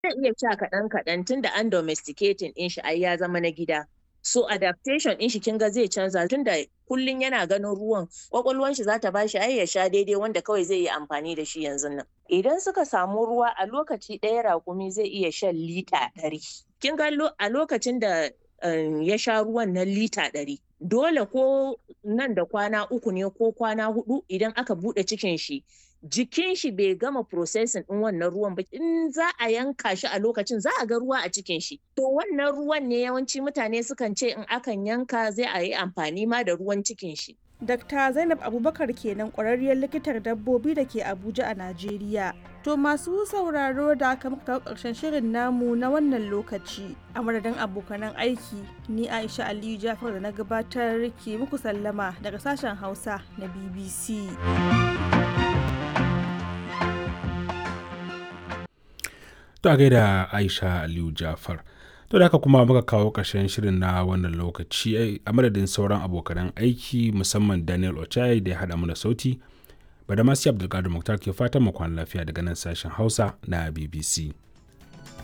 zai iya sha kaɗan kaɗan tunda an domesticating ɗin shi ai ya zama na gida so adaptation ɗin shi kin ga zai canza tunda kullum yana ganin ruwan kwakwalwan shi zata bashi ai ya sha daidai wanda kawai zai yi amfani da shi yanzu nan idan suka samu ruwa a lokaci ɗaya raƙumi zai iya shan lita ɗari kin ga a lokacin da ya sha ruwan na lita ɗari dole ko nan da kwana uku ne ko kwana hudu idan aka buɗe cikin shi jikin shi bai gama processing ɗin wannan ruwan ba in za a yanka shi a lokacin za a ga ruwa a cikin shi to wannan ruwan ne yawanci mutane sukan ce in akan yanka zai a yi amfani ma da ruwan cikin shi Dr. Zainab Abubakar kenan ƙwararriyar likitar dabbobi da ke Abuja a Najeriya. To masu sauraro da aka muka kawo ƙarshen shirin namu na wannan lokaci. A madadin abokanan aiki, ni Aisha Aliyu Jafar da na gabatar ke muku sallama daga sashen Hausa na BBC. To a gaida Aisha Aliyu Jafar. To da haka kuma muka kawo ƙarshen shirin na wannan lokaci a madadin sauran abokanan aiki musamman Daniel Ochai da ya haɗa mana sauti. Badamasi Abdulkadir Muktar ke fatan mu kwana lafiya daga nan sashen Hausa na BBC.